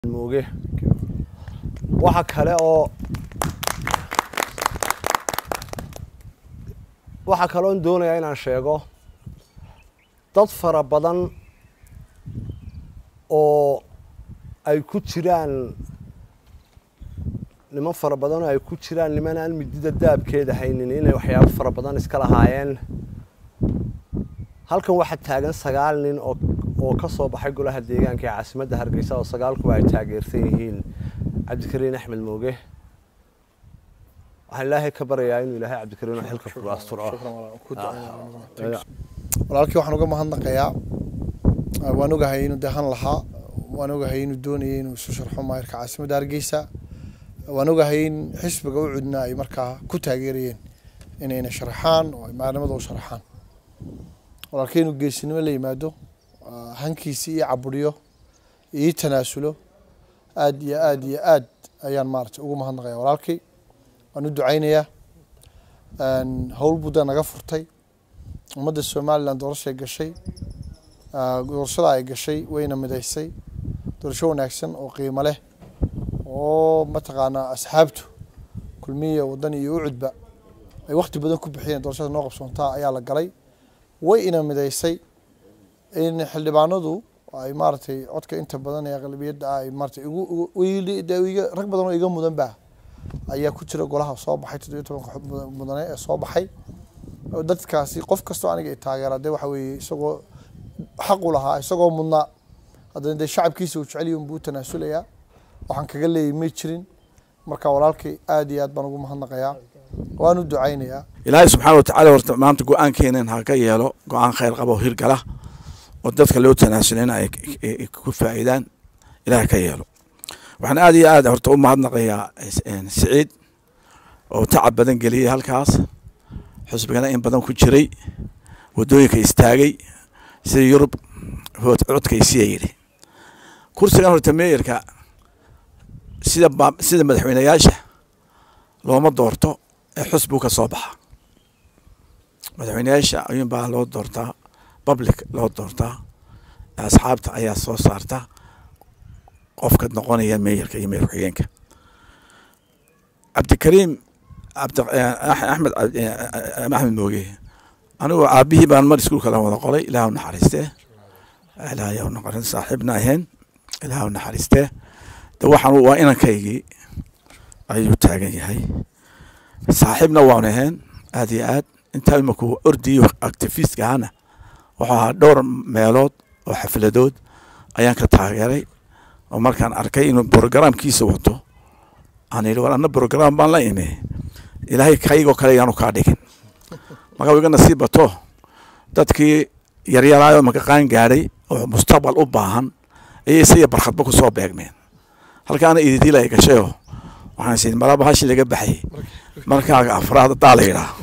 mooge waxa kale oo waxaa kaloon doonayaa inaan sheego dad fara badan oo ay ku jiraan niman fara badan oo ay ku jiraan niman aan midida daabkeeda haynin inay waxyaabo fara badan iska lahaayeen halkan waxaa taagan sagaal nin oo oo ka soo baxay golaha deegaanka ee caasimadda hargeysa oo sagaalkuba ay taageersan yihiin cabdikariin axmed mooge waxaan ilaahay ka baryayaa inuu ilaahay cabdikariin xilka ku asturo walaalkii waxaan uga mahadnaqayaa waan ogahay inuu dehan lahaa waan ogahay inuu doonayay inuu isu sharxo maayirka caasimadda hargeysa waan ogahay in xisbiga u cudna ay markaa ku taageerayeen inayna sharaxaan oo ay maalimada u sharaxaan walaalkii inuu geesinimo la yimaado hankiisi ii caburiyo ii tanaasulo aad iyo aad iyo aad ayaan maarata ugu mahadnaqaya walaalkii waan u ducaynayaa howl budda naga furtay ummadda somalilan doorashay gashay doorashada ay gashay wayna midaysay doorasho wanaagsan oo qiimo leh oo mataqaanaa asxaabtu kulmiya waddan iyo ucudba ay wakti badan ku bixiyeen doorashada noo qabsoontaa ayaa la galay way ina midaysay in xildhibaanadu ay maaragtay codka inta badan ee aqlabiyadda ah ay maaratay igu rag badan oo iga mudan ba ayaa ku jira golaha soo baxay toddobiyo tobanka mudane ee soo baxay dadkaasi qof kastoo aniga i taageera dee waxa weeye isagoo xaq u lahaa isagoo mudnaa haddana dee shacabkiisa uu jeceliyo unbuu tanaasulayaa waxaan kaga leeyay may jirin marka walaalkay aad iyo aad baan ugu mahadnaqayaa waan u ducaynayaa ilaahay subxaana watacaala horta maanta go-aankeenan ha ka yeelo go-aan khayr qabo hirgala oo dadka loo tanaasulana ay ku faa'iidaan ilaah ka yeelo waxaan aad iyo aad horta u mahadnaqayaa siciid oo tacab badan geliyey halkaas xusbigana in badan ku jiray waddooyinka istaagay sida yurub codkaysiya yidhi kursigan horta meeyarka sida sida madaxweyneyaasha looma doorto ee xusbigu ka soo baxa madaxweyneyaasha ayuunbaa loo doortaa public loo doortaa asxaabta ayaa soo saarta qofka noqonaya meeyarka iyo meeyar ku-xigeenka cabdikariim axmed axmed mooge anigoo aabihii baan mar iskuulka la wada qoray ilaah u naxariistee ilaah naxariis saaxiibna ahayn ilaah u naxariistee de waxaan waa inankaygii ayuu taagan yahay saaxiibna waanu ahayn aad iyo aad intaa imaku ordiyo activistka ahana wuxuu ahaa dhowr meelood oo xafladood ayaan ka taageeray oo markaan arkay inuu brogramkiisa wato aan yidhi war anna brogram baan la imi ilaahay kaygoo kale yaanu kaa dhigin marka iga nasiib bato dadkii yaryaraayo maka qaan gaadhay oo mustaqbal u baahan ayay isaga barkhadba ku soo beegmeen halkaana ididiil ay gashayoo waxaan is malaba hashi laga baxay markaaga afraad daa la yidhaa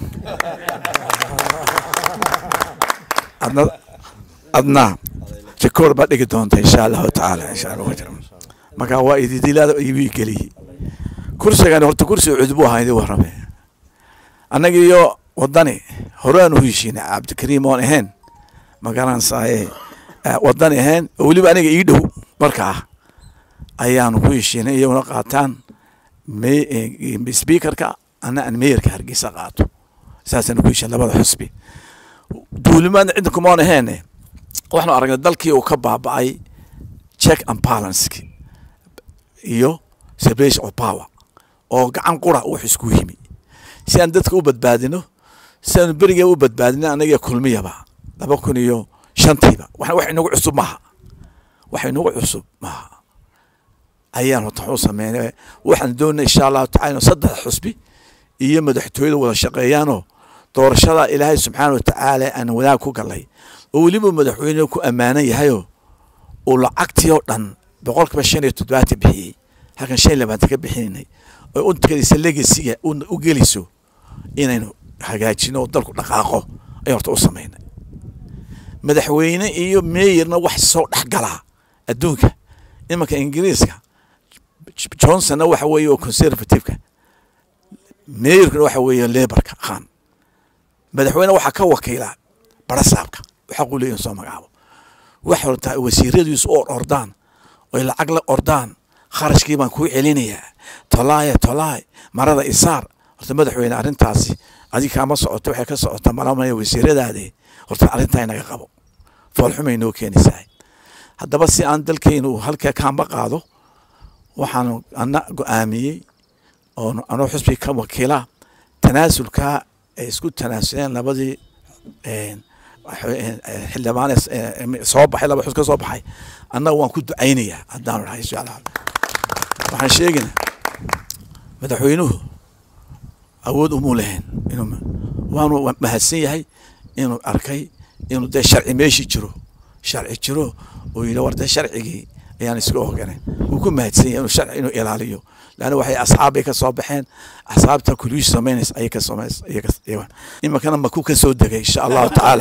adna adna jakoor baa dhigi doonta insha allahu tacaala insha allah marka waa ididilaada ibii geliyey kursigani horta kursi cudbu ahaa idin warrame annaga iyo waddani horaan u heshiinay cabdikariim oon ahayn magaranaysaye waddani ahayn oo weliba aniga ii dhow markaa ayaanu ku heshiinay iyaguna qaataan speakerka ana aan meeyarka hargeysa qaato saasaan ku heshiin labada xusbi duulimaadna cidda kumaan ahayn waxaanu aragnay dalkii uu ka baaba'ay check and balance iyo separation of power oo gacan qura wax isku yimi si aan dadka u badbaadino si aanu beriga u badbaadino anaga kulmiyaba laba kun iyo shantiiba wax inagu cusub maaha wax inagu cusub maaha ayaan horta waxu sameynay waxaan doonay insha allahu tacala inu saddex xusbi iyo madaxtooyada wada shaqeeyaanoo doorashada ilaahay subxaana watacaala aan wadaag ku galay oo weliba madaxweyne ku ammaanan yahayoo uu lacagtii oo dhan boqolkiiba shan iyo toddobaatan bixiyey halkan shan iyo labaatan ka bixinaynay oo untakadiisa legasiga u geliso inaynu hagaajino oo dalku dhaqaaqo ayaan horta u samaynay madaxweyne iyo meeyarna wax soo dhex galaa adduunka imanka ingiriiska johnsonna waxa weeye oo conservativeka meeyarkuna waxa weeye lebarka khan madaxweyne waxaa ka wakiila barasaabka xaqu leeyahin soo magacaabo wax horta wasiiradiisu oo ordaan oy lacag la ordaan kharashkii baan kuu celinayaa tolaaya tolaay marada isaar horta madaxweyne arrintaasi adiga kaama socoto waxay ka socota malamaya wasiiradaade horta arrintaa inaga qabo foolxumay noo keenaysaa haddaba si aan dalkeynu halkaa kaamba qaado waxaanu ana go-aamiyey oo anoo xusbi ka wakiila tanaasulkaa ay isku tanaasuleen labadii xildhibaan soo baxay laba xus ka soo baxay annaga waan ku ducaynayaa haddaanu dhahay insha allah waxaan sheegaynaa madaxweynuhu awood umuu lahayn inuu waanu mahadsan yahay inuu arkay inuu dee sharci meeshii jiro sharci jiro uu yidhi war dee sharcigii ayaan iska oganay wuu ku mahadsan yahay inuu sharci inuu ilaaliyo laanna waxay asxaabbay ka soo baxeen asxaabta kuliyuush samaynaysa ayay ka samays iminkana makuu ka soo degay insha allahu tacaala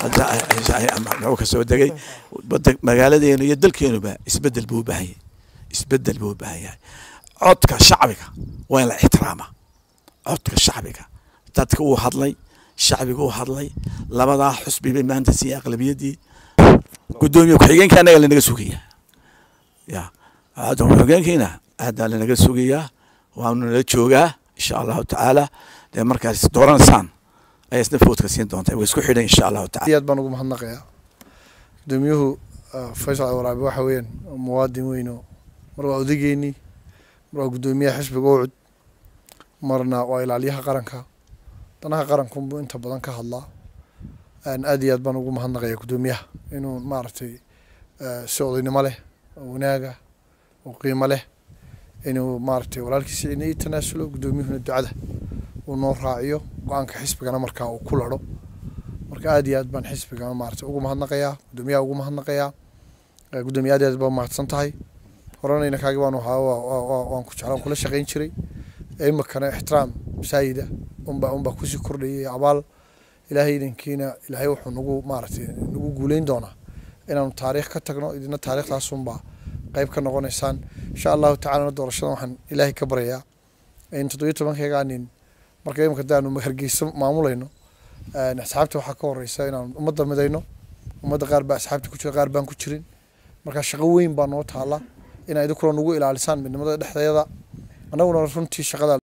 makuu ka soo degay magaaladeenu iyo dalkeenuba isbedel buu u baahan yahay isbedel buu u baahan yahay codka shacbiga waa in la ixtiraama codka shacbiga dadka uu hadlay shacbiga uu hadlay labadaa xusbi bay maanta siiyey aqlabiyaddii guddoomiye ku-xigeenka annaga lanaga sugaya ya ku-xigeenkiina aadaa lanaga sugayaa waanu nala joogaa insha allahu tacaala dee markaas dooranaysaan ayaa isna foodka siin doontaa way isku xidhan insha allahu tacala aad baan ugu mahadnaqayaa gudoomiyuhu faysal waraabe waxa weeyaan muwaadin weyno mar waa odageynii mar waa guddoomiyaha xisbiga ucud marna waa ilaaliyaha qaranka danaha qarankunbuu inta badan ka hadlaa aad iyo aad baan ugu mahadnaqaya guddoomiyaha inuu maaragtay si odaynimo leh oo wanaaga oo qiimo leh inuu maaragtay walaalkiisa inay tanaasulo guddoomiyuhuna ducada uu noo raaciyo go-aanka xisbigana markaa uu ku laro marka aad iyo aad baan xisbiga maaragtay ugu mahadnaqayaa guddoomiyaha ugu mahadnaqayaa guddoomiye aad iyo aad baa mahadsan tahay horena inankaagi waan wahaa waan ku jeclaan kula shaqayn jiray imikana ixtiraam masaayida unbaa unbaa kusii kordhayay abaal ilaahay idankiina ilaahay wuxuu nagu maaragtay nagu guuleyn doonaa inaanu taariikh ka tagno idina taariikhdaasunbaa qayb ka noqonaysaan insha allahu tacalana doorashadan waxaan ilaahay ka baryayaa in toddobiyo tobankeegaa nin marka imika daanu hargeyso maamulayno asxaabta waxaa ka horeysa inaan ummadda midayno ummadda qaar baa asxaabta ku jira qaar baan ku jirin marka shaqo weyn baa noo taala inaa idinkuna nagu ilaalisaan midnimada dhexdeeda annaguna runtii shaqada